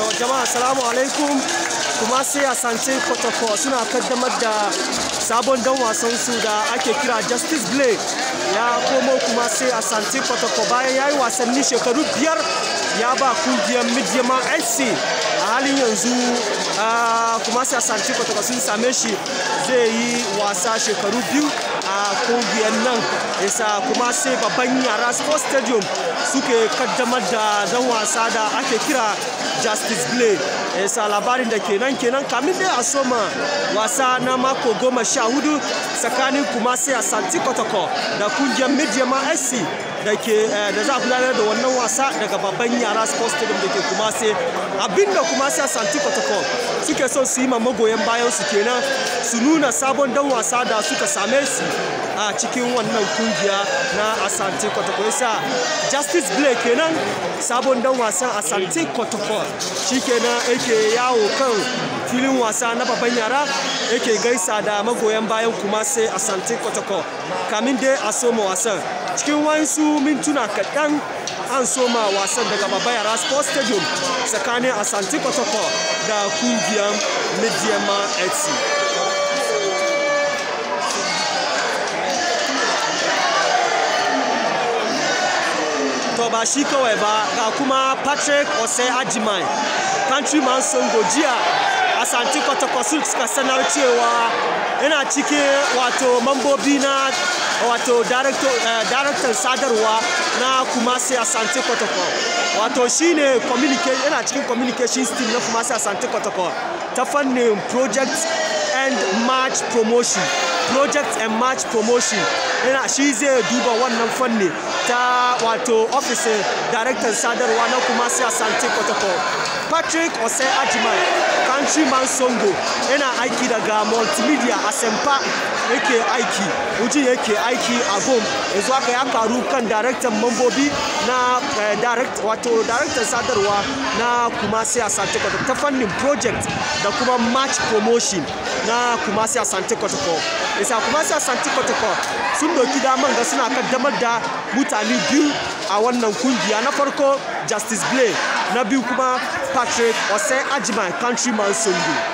To jama'a salamu alaikum kuma sai a sance protocol suna kaddamar da sabon dan wasan su da ake kira Justice Blade ya komo kuma sai a sance protocol bayan ya yi wasanni shekaru biyar ya ba kungiyar Midiyama SC a halin yanzu kuma sai a sance protocol sun same shi zai yi wasa shekaru biyu a kungiyar nan isa kuma sai babban yara sports stadium suke kaddamar da dan wasa da ake kira justice blade isa labarin da kenan kenan kamin dai a soma wasa na mako goma sha hudu tsakanin kuma sai a santi kotoko da kungiyar midiyama sc da ke da za a gudanar da wannan wasa daga babban yara sports stadium da ke kuma sai abinda kuma sai a santi kotoko suke son su yi ma magoyan bayan su kenan su nuna sabon dan wasa da suka same su a cikin wannan kungiya na asante kotoko yasa justice blake kenan sabon dan wasan asante kotoko shi kenan yake yawo kan filin wasa na babban yara yake gaisa da magoyan bayan kuma sai asante kotoko kamin dai a soma wasan cikin wasu mintuna kaɗan an soma wasan daga babban yara sports stadium tsakanin asante kotoko da kungiyar midiyama fc to ba shi kawai ba ga kuma patrick osei ajimai countryman songo jiya asanti kwatakwasu suka sanar cewa yana cikin wato mambobi na wato daraktan sadarwa na kumasi asanti kwatakwa wato shine yana cikin communications team na kumasi asanti kwatakwa ta fannin project and match promotion project and match promotion yana shi zai duba wannan fanni ta wato ofisin daraktan sadarwa na kuma sai asante protocol patrick osai ajiman countryman songo yana aiki daga multimedia a sempa yake aiki mutum yake aiki a gom yanzu haka ya karu kan daraktan mambobi na direct wato daraktan sadarwa na kuma sai asante protocol ta fannin project da kuma match promotion na kuma sai asante protocol isa kuma sai asante protocol sun doki daman ga suna kaddamar da mutane biyu a wannan kungiya na farko justice blake na biyu kuma patrick osai ajiman countryman songo